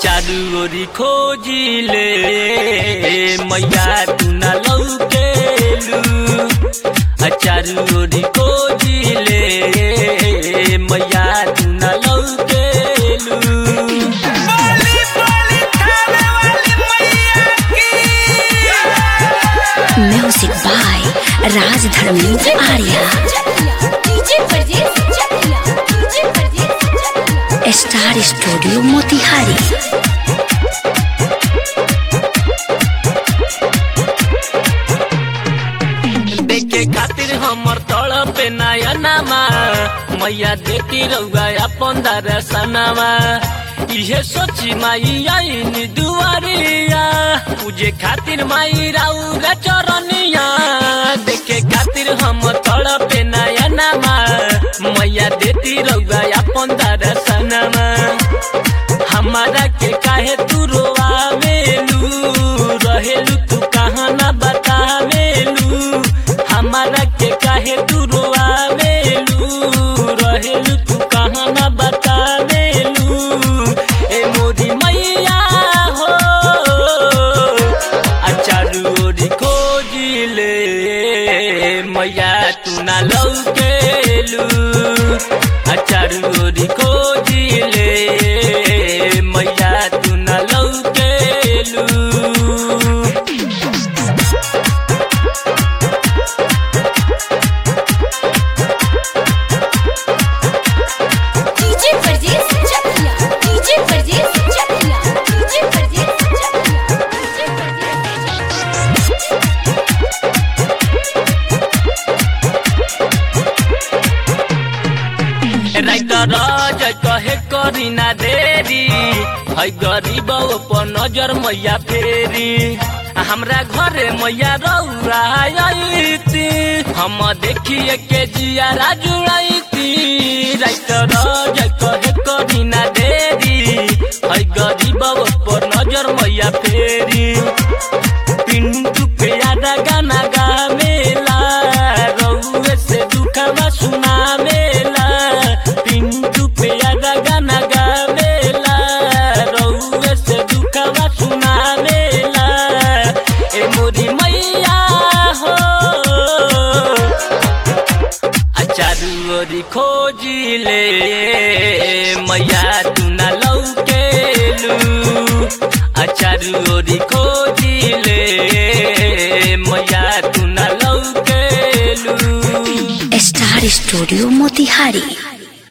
चारू ओरी खोजिले मैया तू ना लौकेलू आ चारू ओरी खोजिले मैया तू ना लौकेलू बोली बोली थाने वाली मैया की music by Raj Dharmendra Arya DJ Pardes Chakiya DJ Pardes Chakiya star studio Motihari देखे खातिर हमर तड़ पे नयनामा मैया देती रउआ अपन दरसनामा इहे सोची माई आईन दुआरिया पूजे खातिर माई राउरा चरनिया देखे खातिर हम तड़ पे नयनामा मैया देती रउआ अपन दरसनामा हमारा के काहे तू रोआवेलू रहेलू तू कहाँ ना बतावेलू हमारा के काहे तू रोआवेलू रहेलू तू कहाँ ना बतावेलू ए मोरी मैया हो अचारू ओरी खोजिले मैया तू ना लौकेलू अचारू ओरी खोजिले मैया तू ना लौकेलू DJ Pardes Chakiya DJ Pardes Chakiya DJ Pardes Chakiya DJ Pardes चकिया राइटर जय कहे करी ना देरी है गरीब पर नजर मैया फेरी हमरा घरे मैया रौरा आईती हम देखिए के जिया जुड़ाईती राइटर जय कहे करी ना देरी है गरीब पर नजर मैया फेरी पिंटू प्यारा गाना गावेला रउए से दुखवा सुनावेला पिंटू प्यारा गाना गावेला रउए से दुखवा सुनावेला ए मोरी मैया हो चारू ओरी खोजिले मैया तू ना लौकेलू चारू ओरी खोजिले मैया तू ना लौकेलू स्टार स्टूडियो मोतिहारी